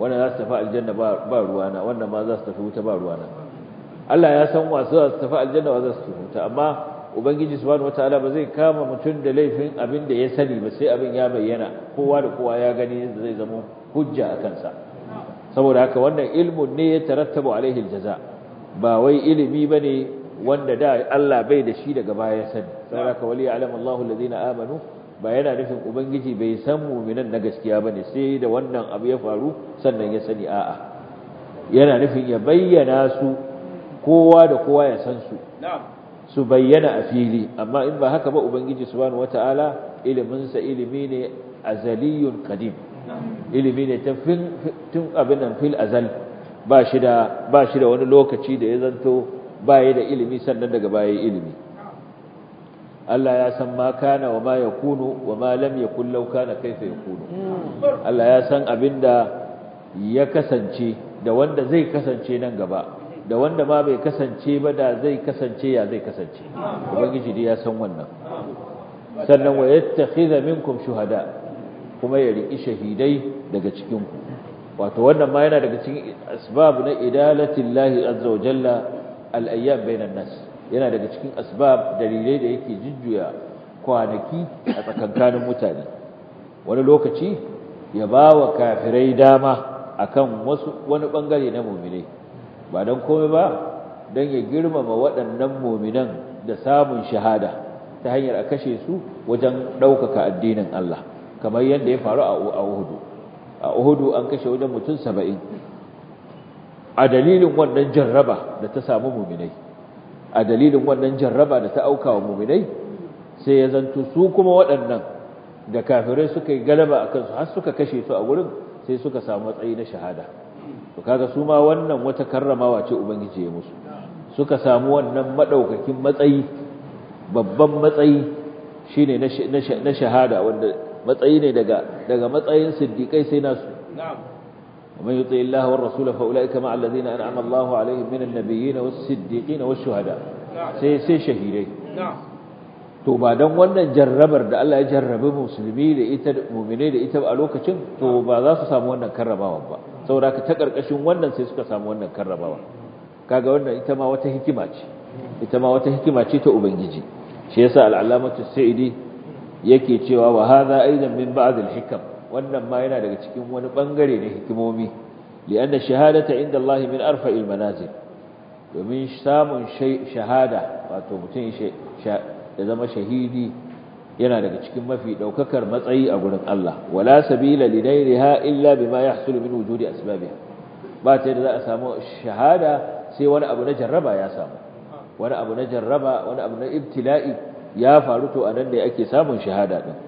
wannan za su tafi aljanna ba ruwana wannan ma za su tafi wuta ba ruwana Allah ya san wasu za su tafi aljanna wa za su tafi wuta amma ubangiji subhanahu wataala ba zai kama mutum da laifin abin da ya sani ba sai abin ya bayyana kowa da kowa ya gani yadda zai zama hujja a kansa saboda haka wannan ilmun ne ya tarattabu alaihi aljaza ba wai ilimi bane wanda da Allah bai da shi daga baya ya sani saboda haka wali ya'lamu Allahu alladhina amanu ba yana nufin ubangiji bai san mu'minan na gaskiya bane sai da wannan abu ya faru sannan ya sani a'a yana nufin ya bayyana su kowa da kowa ya san su su bayyana a fili amma in ba haka ba ubangiji subhanahu wataala ilimin sa ilimi ne azaliyun qadim ilimi ne ta tun abin nan fil azal ba shi da ba shi da wani lokaci da ya zanto baya da ilimi sannan daga baya ilimi Allah ya san ma kana wa ma yakunu wa ma lam yakun law kana kaifa yakunu Allah ya san abinda ya kasance da wanda zai kasance nan gaba da wanda ma bai kasance ba da zai kasance ya zai kasance ubangiji dai ya san wannan sannan wa yattakhidha minkum shuhada kuma ya riki shahidai daga cikin ku wato wannan ma yana daga cikin asbab na idalatillahi azza wa jalla al-ayyam bainan nas yana daga cikin asbab dalilai da yake jujjuya kwanaki a tsakankanin mutane wani lokaci ya bawa kafirai dama akan wasu wani bangare na mu'minai ba don komai ba don ya girmama waɗannan muminan da samun shahada ta hanyar a kashe su wajen ɗaukaka addinin Allah kamar yadda ya faru a Uhudu a Uhudu an kashe wajen mutum saba'in a dalilin wannan jarraba da ta samu muminai a dalilin wannan jarraba da ta auka wa muminai sai ya zanto su kuma waɗannan da kafirai suka yi galaba a kansu har suka kashe su a wurin sai suka samu matsayi na shahada to kaga su ma wannan wata karramawa ce ubangiji ya musu suka samu wannan madaukakin matsayi babban matsayi shine na shahada wanda matsayi ne daga daga matsayin siddiqai sai nasu na'am ومن يطع الله والرسول فاولئك مع الذين انعم الله عليهم من النبيين والصديقين والشهداء sai sai shahidai to ba dan wannan jarrabar da Allah ya jarrabe musulmi da ita mu'mine da ita a lokacin to ba za su samu wannan karrabawa ba saboda ta karkashin wannan sai suka samu wannan karrabawa kaga wannan ita ma wata hikima ce ita ma wata hikima ce ta ubangiji shi yasa al-allamatu sa'idi yake cewa wa hadha aidan min ba'd al-hikam wannan ma yana daga cikin wani bangare na hikimomi lianna shahadata inda Allah min arfa'il manazil domin samun shahada wato mutum ya zama shahidi yana daga cikin mafi daukakar matsayi a gurin Allah wala sabila lidairiha illa bima yahsulu min wujudi asbabiha ba ta da za a samu shahada sai wani abu na jarraba ya samu wani abu na jarraba wani abu na ibtila'i ya faru to anan ne ake samun shahada din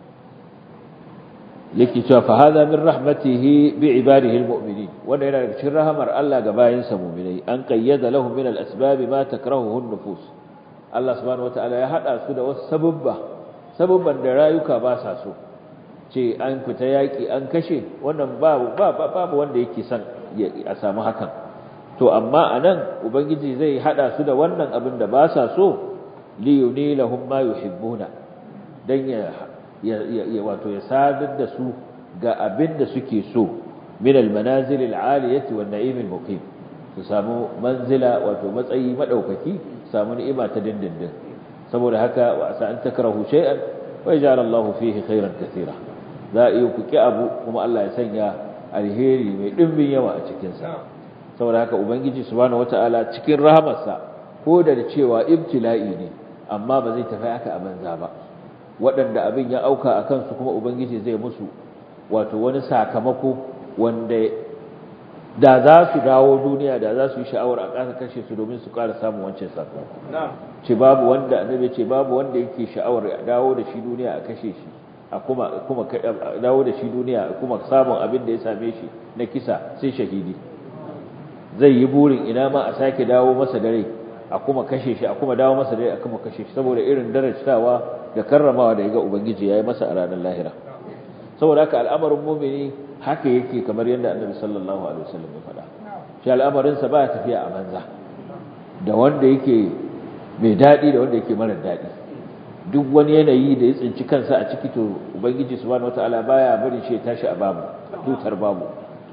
yake cewa fa hadha min rahmatihi bi ibadihi almu'minin wanda yana daga cikin rahamar Allah ga bayinsa mu'minai an qayyada lahum min al-asbab ma takrahuhu an-nufus Allah subhanahu wataala ya hada su da wasu sababba sababban da rayuka ba sa so ce an fita yaki an kashe wannan babu babu wanda yake son a samu hakan to amma anan ubangiji zai hada su da wannan abin da ba sa so li yunilahum ma yuhibbuna dan ya ya wato ya sadar da su ga abin da suke so min almanazil alaliyati wan na'im almuqim su samu manzila wato matsayi madaukaki samu ni'ima ta dindindin saboda haka wa asa an takrahu shay'an wa yaj'al Allah fihi khairan katira za a yi ku ki abu kuma Allah ya sanya alheri mai dimbin yawa a cikin sa saboda haka ubangiji subhanahu wataala cikin rahamarsa ko da cewa ibtila'i ne amma ba zai tafi haka a banza ba waɗanda abin ya auka a kansu kuma ubangiji zai musu wato wani sakamako wanda da za su dawo duniya da za su yi sha'awar a ƙasa kashe su domin su ƙara samun wancan sakamako ce babu wanda annabi ce babu wanda yake sha'awar a dawo da shi duniya a kashe shi a kuma kuma dawo da shi duniya a kuma samun abin da ya same shi na kisa sai shahidi zai yi burin ina ma a sake dawo masa dare a kuma kashe shi a kuma dawo masa dare a kuma kashe shi saboda irin darajtawa da karramawa da yaga ubangiji yayi masa a ranar lahira saboda haka al'amarin mu'mini haka yake kamar yadda annabi sallallahu alaihi wasallam ya faɗa shi al'amarin sa ba tafiya a banza da wanda yake mai dadi da wanda yake mara dadi duk wani yanayi da ya tsinci kansa a ciki to ubangiji subhanahu wataala baya barin shi ya tashi a babu tutar babu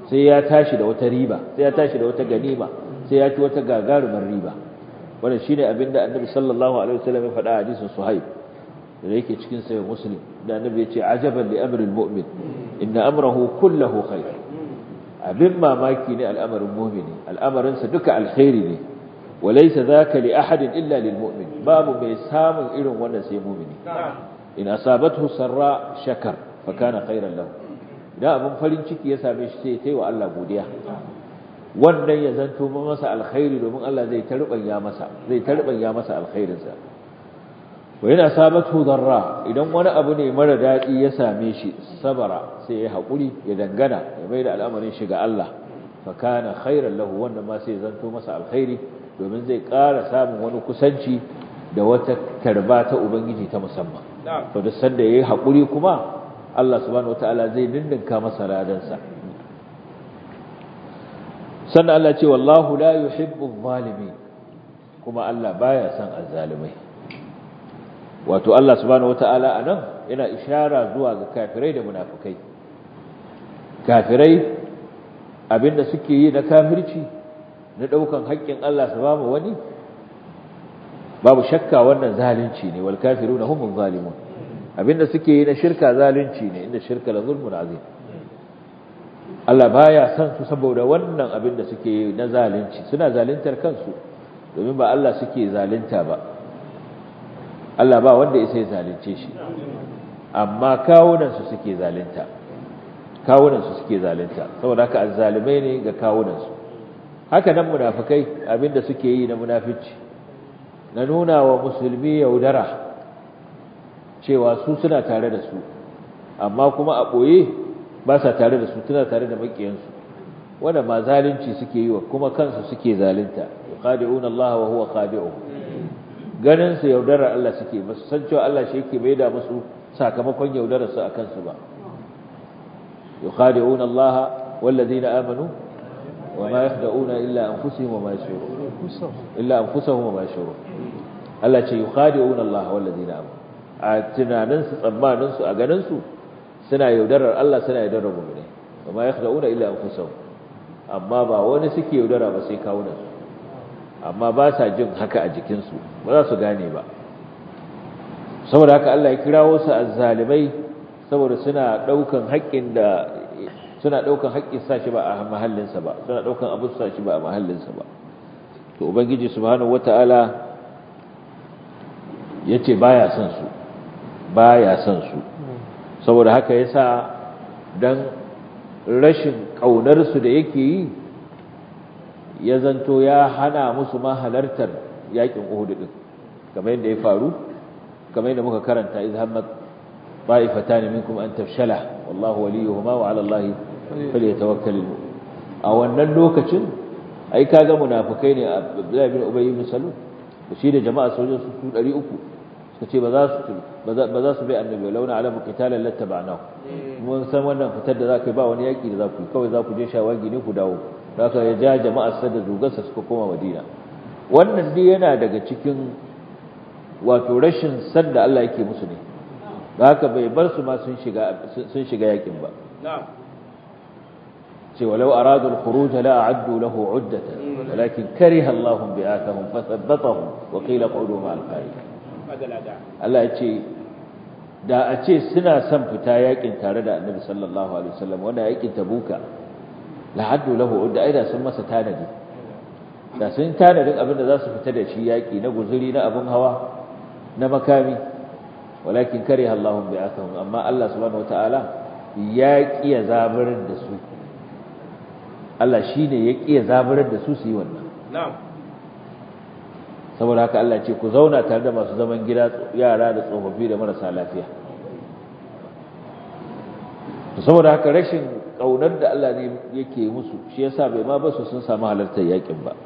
sai ya tashi da wata riba sai ya tashi da wata ganima sai ya ci wata gagarumar riba wannan shine abin da annabi sallallahu alaihi wasallam ya faɗa a hadisin suhaib da yake cikin sahih muslim da annabi ya ce ajaban li amril mu'min inna amrahu kulluhu khair abin mamaki ne al'amarin mu'mini al'amarin sa duka alkhairi ne walaysa zaka li ahadin illa lil mu'min babu mai samun irin wannan sai mu'mini in asabathu sarra shakar fa kana khairan lahu idan abin farin ciki ya same shi sai ya taiwa Allah godiya wannan ya zanto masa alkhairi domin Allah zai tarbanya masa zai tarbanya masa alkhairinsa wa yana sabatu darra idan wani abu ne mara dadi ya same shi sabara sai ya hakuri ya dangana ya mai da al'amarin shi ga Allah fa kana khairan lahu wannan ma sai zanto masa alkhairi domin zai ƙara samun wani kusanci da wata tarba ta ubangiji ta musamman to da sanda yayi hakuri kuma Allah subhanahu wataala zai dindinka masa ladansa sannan Allah ce wallahu la yuhibbu adh-dhalimin kuma Allah baya son azzalimai wato Allah subhanahu wataala anan yana ishara zuwa ga kafirai da munafikai kafirai abinda suke yi na kafirci na daukan haƙƙin Allah su bamu wani babu shakka wannan zalunci ne wal kafiruna humuz zalimun abinda suke yi na shirka zalunci ne inda shirka la zulmun azim Allah baya son su saboda wannan abin da suke yi na zalunci suna zaluntar kansu domin ba Allah suke zalunta ba Allah ba wanda ya sai zalunce shi amma kawunan su suke zalunta kawunan su suke zalunta saboda haka azzalimai ne ga kawunan su haka nan munafikai abin da suke yi na munafici na nuna wa musulmi yaudara cewa su suna tare da su amma kuma a ɓoye ba sa tare da su tana tare da makiyansu wanda ma zalunci suke yi wa kuma kansu suke zalunta yuqadi'un Allah wa huwa khadi'uhum ganin su yaudarar Allah suke ba su san cewa Allah shi yake maida musu sakamakon yaudarar su akan su ba yuqadi'un Allah walladhina amanu wa ma yakhda'una illa anfusahum wa ma yashurun illa anfusahum wa ma yashurun Allah ce yuqadi'un Allah walladhina amanu a tunanin su tsammanin su a ganin su suna yaudarar Allah suna yaudarar mu'mini amma yakhda'una illa anfusahum amma ba wani suke yaudara ba sai kawunan su amma ba sa jin haka a jikin su ba za su gane ba saboda haka Allah ya kirawo su azzalimai saboda suna daukan haƙƙin da suna daukan haƙƙin sashi ba a mahallin sa ba suna daukan abu sashi ba a mahallin sa ba to ubangiji subhanahu wataala yace baya son su baya son su saboda haka yasa dan rashin kaunar su da yake yi ya zanto ya hana musu ma halartar yakin Uhud din kamar yadda ya faru kamar yadda muka karanta iz hammat ta'ifatan minkum an tafshala wallahu waliyuhuma wa 'ala Allahi falyatawakkalul a wannan lokacin ai kaga munafikai ne Abdullah bin Ubay bin Salul shi da jama'a sojin su 300 suka ce ba za su ba za su bai annabi launa alamu qitalan lattaba'nahu mun san wannan fitar da za ka yi ba wani yaki da za ku yi kawai za ku je shawagi ne ku dawo haka ya ja jama'a sa da zugarsa suka koma Madina wannan dai yana daga cikin wato rashin san da Allah yake musu ne haka bai bar su ma sun shiga sun shiga yakin ba na'am ce walau aradu al-khuruj la a'addu lahu 'uddatan walakin kariha Allah bi'athahum fathabbatahum wa qila qa'udu ma'al qa'idin Allah ya ce da a ce suna son fita yakin tare da Annabi sallallahu alaihi wasallam wanda yakin Tabuka la'addu lahu udda aida sun masa tanadi da sun tanadin abin da za su fita da shi yaki na guzuri na abin hawa na makami walakin kariha Allahu bi'athahum amma Allah subhanahu wataala ya kiya zaburar da su Allah shine ya kiya zaburar da su su yi wannan na'am saboda haka Allah ce ku zauna tare da masu zaman gida yara da tsofaffi da marasa lafiya saboda haka rashin kaunar da Allah ne yake musu shi yasa bai ma basu sun samu halartar yakin ba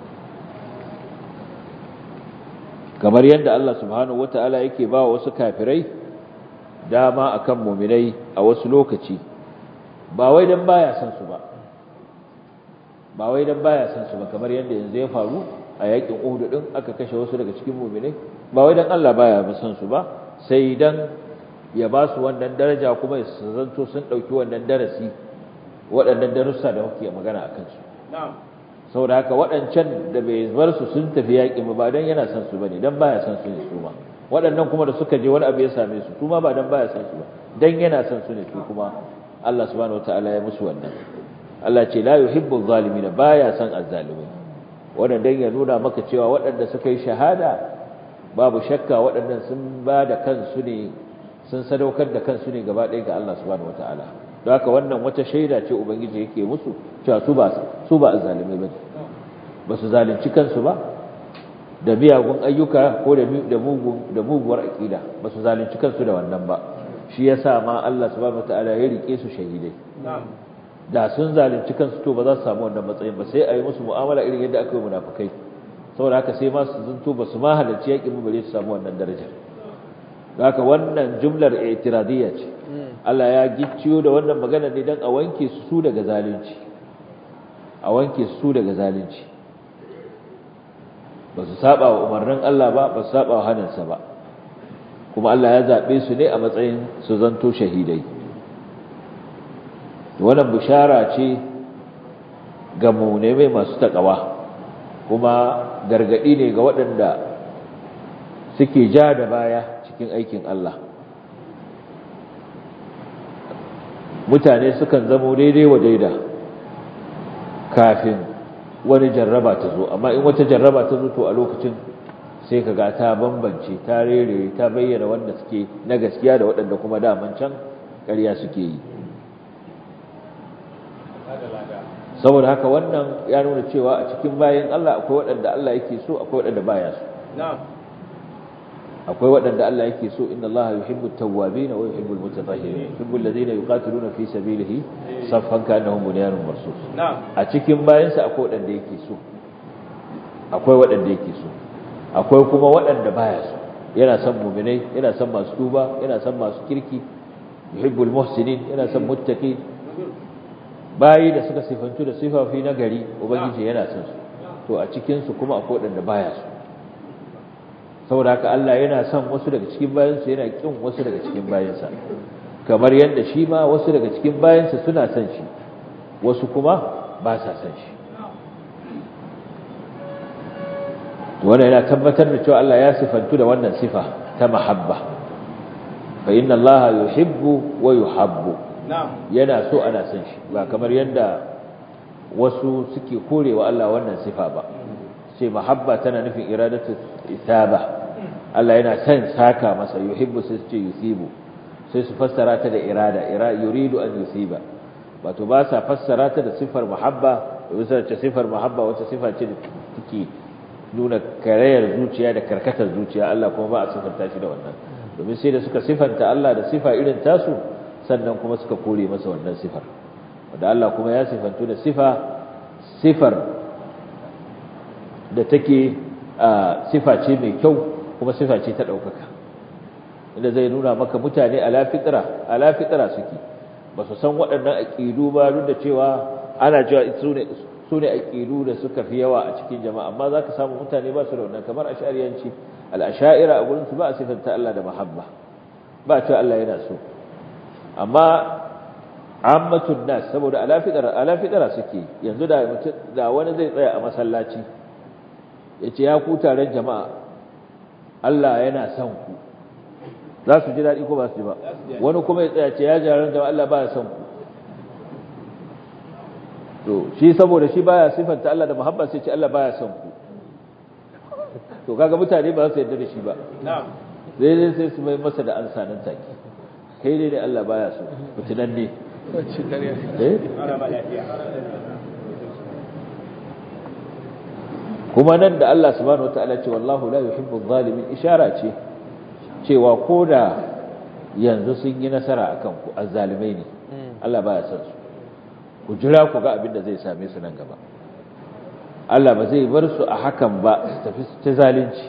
kamar yadda Allah subhanahu wataala yake ba wasu kafirai dama akan mu'minai a wasu lokaci ba wai dan baya son su ba ba wai dan baya son su ba kamar yadda yanzu ya faru a yakin Uhud din aka kashe wasu daga cikin mu'minai ba wai dan Allah baya ba son su ba sai dan ya ba su wannan daraja kuma su zanto sun dauki wannan darasi waɗannan darussa da muke magana a kansu saboda haka waɗancan da bai bar su sun tafi yaƙi ba don yana son su bane don baya son su ne su ma waɗannan kuma da suka je wani abu ya same su su ma ba don baya son su ba don yana son su ne su kuma Allah subhanahu wataala ya musu wannan Allah ce la yuhibbu zalimin baya son azzalimai wannan dan ya nuna maka cewa waɗanda suka yi shahada babu shakka waɗannan sun ba da kansu ne sun sadaukar da kansu ne gaba ɗaya ga Allah subhanahu wataala don haka wannan wata shaida ce ubangiji yake musu cewa su ba su ba azzalimai bane ba su zalunci kansu ba da miyagun ayyuka ko da mugun da muguwar aqida ba su zalunci kansu da wannan ba shi yasa ma Allah subhanahu wataala ya rike su shahidai da sun zalunci kansu to ba za su samu wannan matsayin ba sai a yi musu mu'amala irin yadda aka yi munafikai saboda haka sai ma su zanto ba su ma halarci yaƙin mu bare su samu wannan darajar haka wannan jumlar i'tiradiyya ce Allah ya gicciyo da wannan magana ne dan a wanke su su daga zalunci a wanke su daga zalunci ba su saba wa umarnin Allah ba ba su saba wa hannunsa ba kuma Allah ya zaɓe su ne a matsayin su zanto shahidai wannan bishara ce ga mai masu taƙawa kuma gargaɗi ne ga waɗanda suke ja da baya cikin aikin Allah mutane sukan zamo daidai wa daida kafin wani jarraba ta zo amma in wata jarraba ta zo to a lokacin sai ka ga ta bambance ta rere ta bayyana wanda suke na gaskiya da waɗanda kuma daman can ƙarya suke yi saboda haka wannan ya nuna cewa a cikin bayan Allah akwai waɗanda Allah yake so akwai waɗanda baya so akwai waɗanda Allah yake so inna Allah yuhibbu at-tawwabin wa yuhibbu al-mutatahhirin yuhibbu alladhina yuqatiluna fi sabilihi saffan ka'annahum bunyanun marsus a cikin bayansa akwai waɗanda yake so akwai waɗanda yake so akwai kuma waɗanda baya so yana son mu'minai yana son masu tuba yana son masu kirki yuhibbu al-muhsinin yana son muttaqin bayi da suka sifantu da sifafi na gari ubangiji yana son su to a cikin su kuma akwai waɗanda baya so saboda haka Allah yana son wasu daga cikin bayansa yana kin wasu daga cikin bayansa kamar yadda shi ma wasu daga cikin bayansa suna son shi wasu kuma ba sa son shi wannan yana tabbatar da cewa Allah ya sifantu da wannan sifa ta mahabba fa inna Allah yuhibbu wa yuhabbu yana so ana son shi ba kamar yadda wasu suke korewa Allah wannan sifa ba sai mahabba tana nufin iradatu isaba Allah yana son saka masa yuhibbu sai ce yusibu sai su fassara ta da irada ira yuridu an yusiba wato ba sa fassara ta da sifar mahabba bisa ce sifar mahabba wata sifa ce da take nuna karayar zuciya da karkatar zuciya Allah kuma ba a sifarta shi da wannan domin sai da suka sifanta Allah da sifa irin tasu sannan kuma suka kore masa wannan sifar wanda Allah kuma ya sifantu da sifa sifar da take sifa ce mai kyau kuma sifa ce ta ɗaukaka inda zai nuna maka mutane ala fitra ala fitra suke ba su san waɗannan aƙidu ba duk da cewa ana cewa su ne aƙidu da suka fi yawa a cikin jama'a amma za ka samu mutane ba su da wannan kamar ashariyanci al'asha'ira a gurinsu ba a sifanta Allah da mahabba ba a cewa Allah yana so amma ammatun nas saboda ala fitra ala fitra suke yanzu da da wani zai tsaya a masallaci yace ya ku taron jama'a Allah yana son ku za su ji daɗi ko ba su ji ba wani kuma ya tsaya ce ya jaran jama'a Allah baya son ku to shi saboda shi baya sifanta Allah da muhabba sai ce Allah baya son ku to kaga mutane ba su yarda da shi ba na'am sai sai su mai masa da ansa nan take kai dai da Allah baya so fitinan ne eh kuma nan da Allah subhanahu wataala ce wallahu la yuhibbu adh-dhalimin ishara ce cewa koda yanzu sun yi nasara akan ku azzalimai ne Allah baya son su ku jira ku ga abin da zai same su nan gaba Allah ba zai bar su a hakan ba su tafi ta zalunci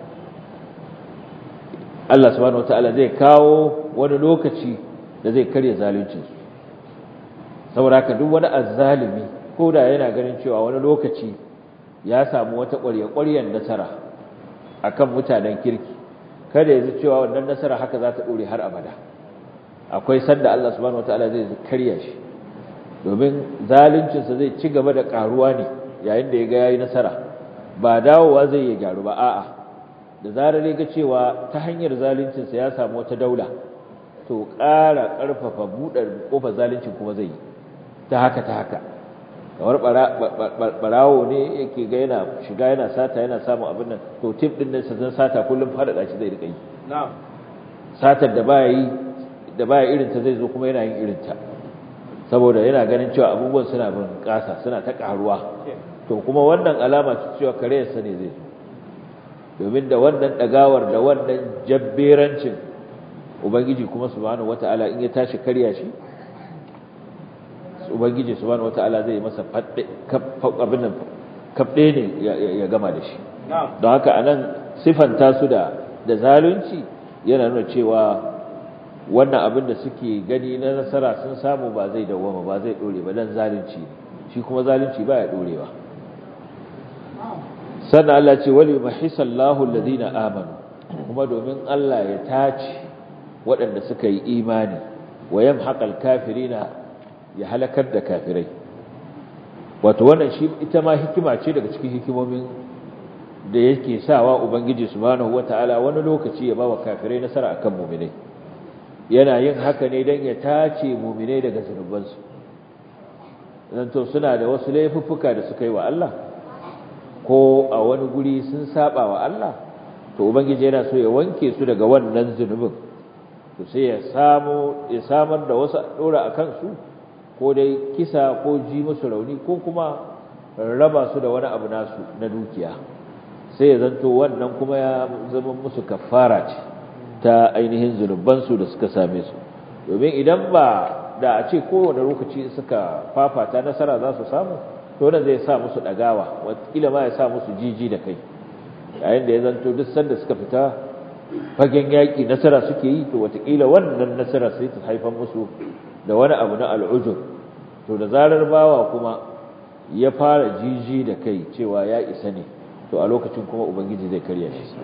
Allah subhanahu wataala zai kawo wani lokaci da zai karya zaluncinsu saboda haka duk wani azzalimi ko da yana ganin cewa wani lokaci ya samu wata ƙwarya-ƙwaryar nasara akan mutanen kirki kada ya ji cewa wannan nasara haka za ta ɗore har abada akwai sanda Allah subhanahu wataala zai karya shi domin zaluncinsa zai ci gaba da karuwa ne yayin da ya ga yayi nasara ba dawowa zai yi gyaru ba a'a da zarar ya ga cewa ta hanyar zaluncinsa ya samu wata daula to ƙara ƙarfafa buɗe ƙofar zaluncin kuma zai yi ta haka ta haka kamar barawo ne yake ga yana shiga yana sata yana samun abin nan to tip din nan zan sata kullum faɗaɗa shi zai rika yi satar da baya yi da baya irin ta zai zo kuma yana yin irin ta saboda yana ganin cewa abubuwan suna bin ƙasa suna ta ƙaruwa to kuma wannan alama ce cewa kareyarsa ne zai zo domin da wannan ɗagawar da wannan jabberancin ubangiji kuma subhanahu wata'ala in ya tashi karya shi ubangiji subhanahu wata'ala zai masa fadde abin nan kabde ne ya gama da shi don haka anan sifanta su da da zalunci yana nuna cewa wannan abin da suke gani na nasara sun samu ba zai dawoma ba zai dore ba dan zalunci shi kuma zalunci baya dorewa sannan Allah ce wali mahisallahu alladhina amanu kuma domin Allah ya tace waɗanda suka yi imani wa yamhaqal kafirina ya halakar da kafirai wato wannan shi ita ma hikima ce daga cikin hikimomin da yake sawa ubangiji subhanahu wataala wani lokaci ya bawa kafirai nasara akan mu'minai yana yin haka ne dan ya tace mu'minai daga zunubansu dan to suna da wasu laifuffuka da suka yi wa Allah ko a wani guri sun saba wa Allah to ubangiji yana so ya wanke su daga wannan zunubin to sai ya samu ya samar da wasu dora akan su ko dai kisa ko ji musu rauni ko kuma raba su da wani abu nasu na dukiya sai ya zanto wannan kuma ya zama musu kafara ce ta ainihin zunubansu da suka same su domin idan ba da a ce kowane lokaci suka fafata nasara za su samu to wannan zai sa musu dagawa wataƙila ma ya sa musu jiji da kai yayin da ya zanto duk sanda suka fita fagen yaƙi nasara suke yi to wataƙila wannan nasara sai ta haifar musu da wani abu na al'ujur to da zarar bawa kuma ya fara jiji da kai cewa ya isa ne to a lokacin kuma ubangiji zai karya shi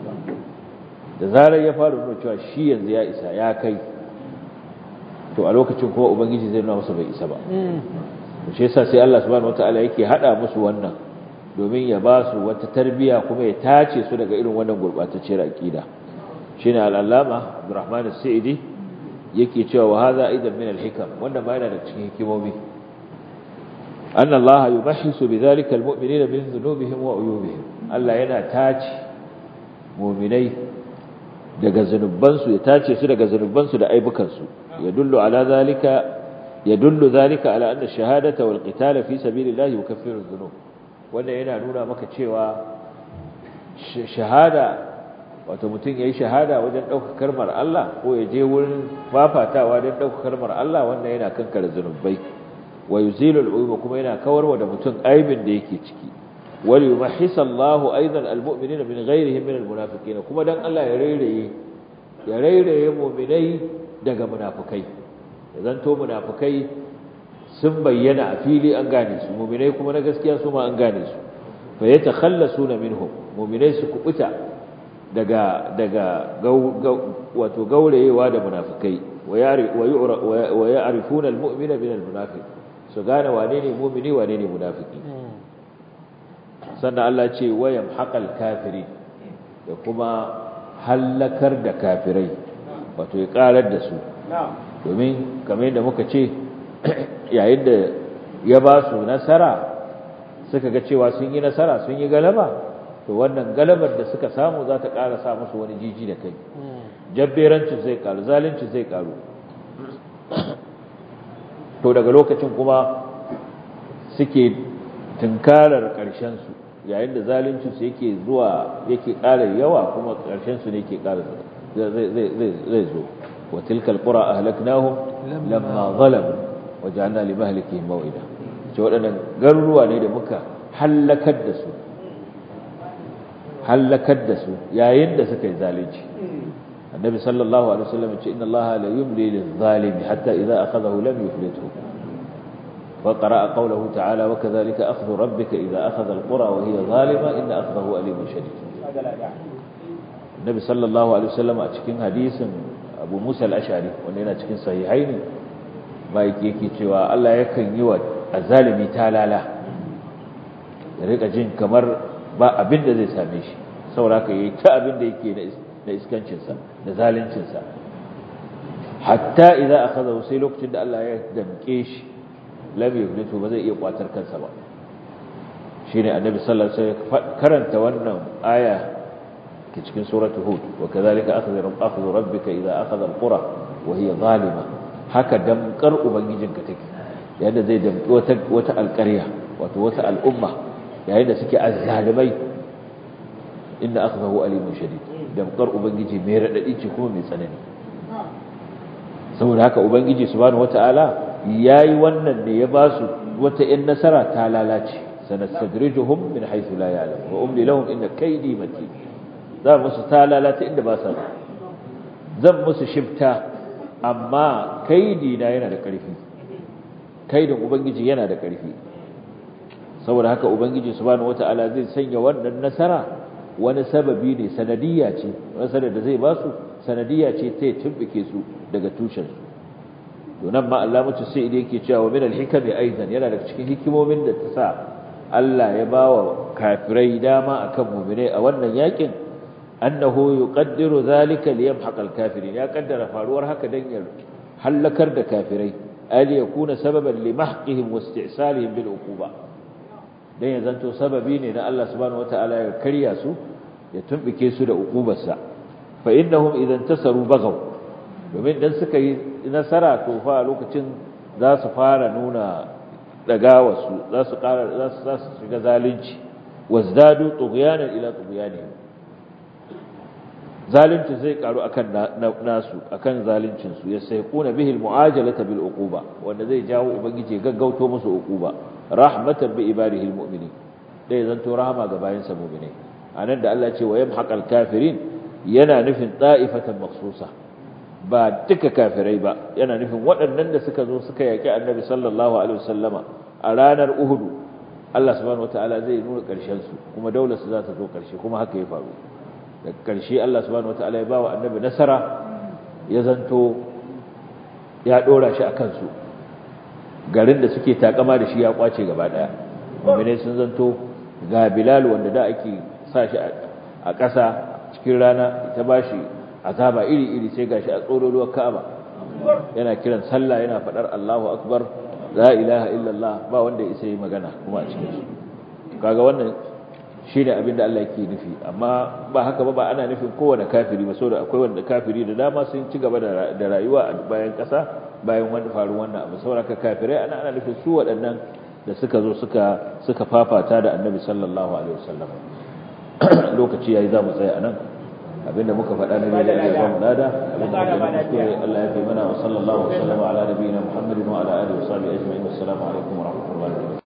da zarar ya fara nuna cewa shi yanzu ya isa ya kai to a lokacin kuma ubangiji zai nuna masa bai isa ba to shi yasa sai Allah subhanahu wataala yake hada musu wannan domin ya ba su wata tarbiya kuma ya tace su daga irin wannan gurbatacciyar aqida shine al-allama Abdurrahman as-Sa'idi yake cewa wa hadha aidan min al-hikam wanda ma yana da cikin hikimomi أن الله يمحص بذلك المؤمنين من ذنوبهم وعيوبهم Allah yana tace mu'minai daga zanubansu ya tace su daga zanubansu da aibukansu yadullu ala zalika yadullu zalika ala anna shahadata wal qitala fi sabilillahi yukaffiru dhunub wanda yana nuna maka cewa shahada wato mutum yayi shahada wajen daukar kalmar Allah ko ya je wurin fafatawa don daukar kalmar Allah wanda yana kankare zanubai wa yuzilu al'uyuba kuma yana kawarwa da mutum aibin da yake ciki wal yumahhisa Allahu aidan almu'minina min ghayrihim min almunafiqina kuma dan Allah ya rairaye ya rairaye mu'minai daga munafikai idan to munafikai sun bayyana a fili an gane su mu'minai kuma na gaskiya su ma an gane su fa yatakhallasuna minhum mu'minai su kubuta daga daga wato gaurayewa da munafikai wa ya'rifuna almu'mina min almunafiq su gane wane ne mumini wane ne munafiki sannan Allah ce wayam haƙal kafiri da kuma hallakar da kafirai wato ya ƙarar da su domin kamar yadda muka ce yayin da ya ba su nasara suka ga cewa sun yi nasara sun yi galaba to wannan galabar da suka samu za ta ƙara sa musu wani jiji da kai jabberancin zai ƙaru zalincin zai ƙaru to daga lokacin kuma suke tunkarar ƙarshensu yayin da zaluncinsu yake zuwa yake ƙara yawa kuma ƙarshensu ne ke ƙara zai zo wa tilkal qura ahlaknahum lamma zalamu wa ja'alna li mahlikihim maw'ida ce waɗannan garuruwa ne da muka halakar da su halakar da su yayin da suka yi zalunci النبي صلى الله عليه وسلم إن الله لا يملي للظالم حتى إذا أخذه لم يفلته وقرأ قوله تعالى وكذلك أخذ ربك إذا أخذ القرى وهي ظالمة إن أخذه أليم شديد النبي صلى الله عليه وسلم أتكين حديث أبو موسى الأشعري وأننا أتكين صحيحين ma'aiki yake cewa Allah yakan yi wa azalimi talala ya rika jin kamar ba abin da zai same shi saboda ka yi ta abin da yake na iskancinsa da zaluncinsa hatta idan aka zau sai lokacin da Allah ya damke shi lam yuflitu ba zai iya kwatar kansa ba shine annabi sallallahu alaihi wasallam karanta wannan aya ke cikin suratul hud wa kadhalika akhadha akhadhu rabbika idha akhadha alqura wa hiya zalima haka damkar ubangijinka take yadda zai damki wata wata alƙarya wato wata al'umma yayin da suke azzalimai inna akhdahu alimun shadid damkar ubangiji mai radadi ce kuma mai tsanani saboda haka ubangiji subhanahu wataala yayi wannan ne ya ba su wata in nasara ta lalace sanastadrijuhum min haythu la ya'lam wa umli lahum inna kaydi matin za musu ta lalata inda ba sa zan musu shifta amma kaidi na yana da ƙarfi kaidin ubangiji yana da ƙarfi saboda haka ubangiji subhanahu wataala zai sanya wannan nasara wani sababi ne sanadiyya ce nasarar da zai ba su sanadiyya ce ta tumbike su daga tushen su to nan ma Allah mutu sai idan yake cewa min al-hikami aidan yana daga cikin hikimomin da ta sa Allah ya bawa kafirai dama akan mu'mine a wannan yakin annahu yuqaddiru zalika liyamhaq al-kafirin ya kaddara faruwar haka dan ya halakar da kafirai ali yakuna sababan limahqihim wasti'salihim bil uquba dan ya zanto sababi ne na Allah subhanahu wataala ya karya su ya tumbike su da uqubarsa fa innahum idan tasaru bagaw domin dan suka yi nasara to fa lokacin za su fara nuna dagawa su za su ƙara za su za su shiga zalunci wazdadu tughyanan ila tughyanihim zalunci zai karu akan nasu akan zaluncin su yasaiquna bihi almu'ajalata bil uquba wanda zai jawo ubangiji gaggauto musu uquba rahmatan bi ibadihi almu'minin dai zanto rahama ga bayansa mu'minai anan da Allah ya ce wa yamhaqal kafirin yana nufin ta'ifatan makhsusa ba duka kafirai ba yana nufin waɗannan da suka zo suka yaki annabi sallallahu alaihi wasallama a ranar uhudu Allah subhanahu wataala zai nuna ƙarshen su kuma daular su za ta zo ƙarshe kuma haka ya faru da ƙarshe Allah subhanahu wataala ya ba wa annabi nasara ya zanto ya ɗora shi a kansu garin da suke takama da shi ya kwace gaba ɗaya mummune sun zanto ga bilal wanda da ake sa shi a ƙasa cikin rana ta ba shi azaba iri-iri sai gashi a tsoroluwar ka'aba yana kiran sallah yana faɗar Allahu akbar la ilaha illallah ba wanda ya isa yi magana kuma a cikin su kaga wannan shi ne abinda Allah yake nufi amma ba haka ba ba ana nufin kowane kafiri ba saboda akwai wanda kafiri da dama sun ci gaba da rayuwa a bayan ƙasa bayan wani faru wannan abu saboda ka kafirai ana ana nufin su waɗannan da suka zo suka suka fafata da Annabi sallallahu alaihi wasallam lokaci yayi za mu tsaya anan abinda muka faɗa na da ya ba mu lada abinda muka yi kuskure Allah ya fi mana wa sallallahu alaihi wa sallam ala nabiyina Muhammadin wa ala alihi wa sahbihi ajma'in assalamu alaikum